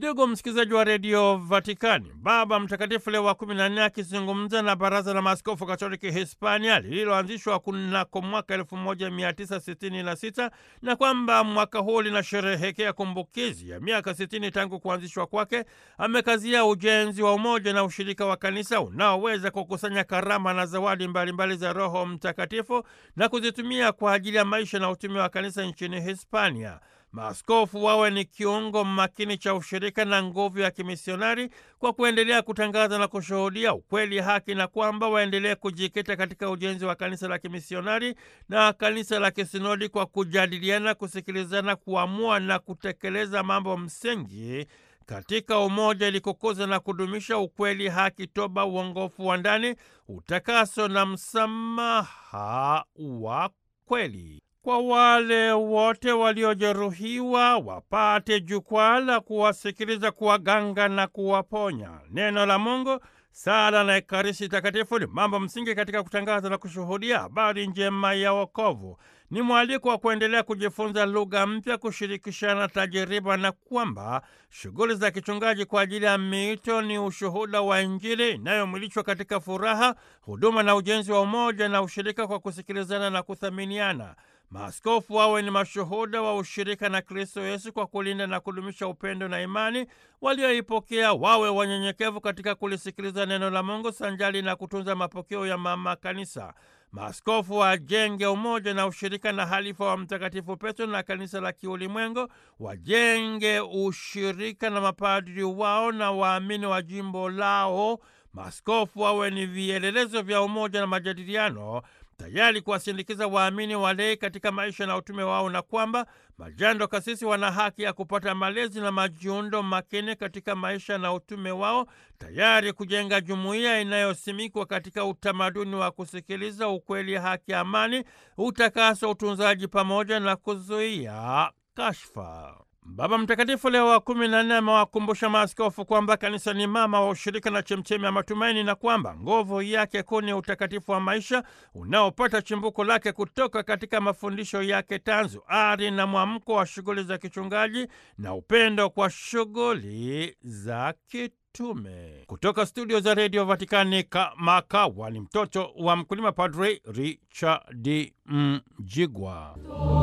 Ndugu msikilizaji wa redio Vatikani, Baba Mtakatifu Leo wa kumi na nne akizungumza na Baraza la Maaskofu Katoliki Hispania lililoanzishwa kunako mwaka elfu moja mia tisa sitini na sita na kwamba mwaka huu linasherehekea kumbukizi ya miaka sitini tangu kuanzishwa kwake, amekazia ujenzi wa umoja na ushirika wa kanisa unaoweza kukusanya karama na zawadi mbalimbali mbali za Roho Mtakatifu na kuzitumia kwa ajili ya maisha na utume wa kanisa nchini Hispania. Maaskofu wawe ni kiungo makini cha ushirika na nguvu ya kimisionari kwa kuendelea kutangaza na kushuhudia ukweli, haki, na kwamba waendelee kujikita katika ujenzi wa kanisa la kimisionari na kanisa la kisinodi kwa kujadiliana, kusikilizana, kuamua na kutekeleza mambo msingi katika umoja ili kukuza na kudumisha ukweli, haki, toba, uongofu wa ndani, utakaso na msamaha wa kweli kwa wale wote waliojeruhiwa wapate jukwaa la kuwasikiliza, kuwaganga na kuwaponya. Neno la Mungu, sala na Ekaristi Takatifu ni mambo msingi katika kutangaza na kushuhudia habari njema ya wokovu. Ni mwaliko wa kuendelea kujifunza lugha mpya, kushirikishana tajiriba, na kwamba shughuli za kichungaji kwa ajili ya miito ni ushuhuda wa Injili inayomwilishwa katika furaha, huduma na ujenzi wa umoja na ushirika kwa kusikilizana na kuthaminiana. Maaskofu wawe ni mashuhuda wa ushirika na Kristo Yesu kwa kulinda na kudumisha upendo na imani walioipokea. Wawe wanyenyekevu katika kulisikiliza neno la Mungu sanjali na kutunza mapokeo ya mama Kanisa. Maaskofu wajenge umoja na ushirika na halifa wa Mtakatifu Petro na kanisa la kiulimwengu, wajenge ushirika na mapadri wao na waamini wa jimbo lao. Maaskofu wawe ni vielelezo vya umoja na majadiliano tayari kuwasindikiza waamini walei katika maisha na utume wao, na kwamba majando kasisi wana haki ya kupata malezi na majiundo makini katika maisha na utume wao, tayari kujenga jumuiya inayosimikwa katika utamaduni wa kusikiliza, ukweli, haki, amani, utakaso, utunzaji pamoja na kuzuia kashfa. Baba Mtakatifu Leo wa kumi na nne amewakumbusha maaskofu kwamba kanisa ni mama wa ushirika na chemchemi ya matumaini na kwamba nguvu yake kuu ni utakatifu wa maisha unaopata chimbuko lake kutoka katika mafundisho yake tanzu, ari na mwamko wa shughuli za kichungaji na upendo kwa shughuli za kitume. Kutoka studio za redio Vatikani, Kamakawa ni mtoto wa mkulima, Padre Richard Mjigwa.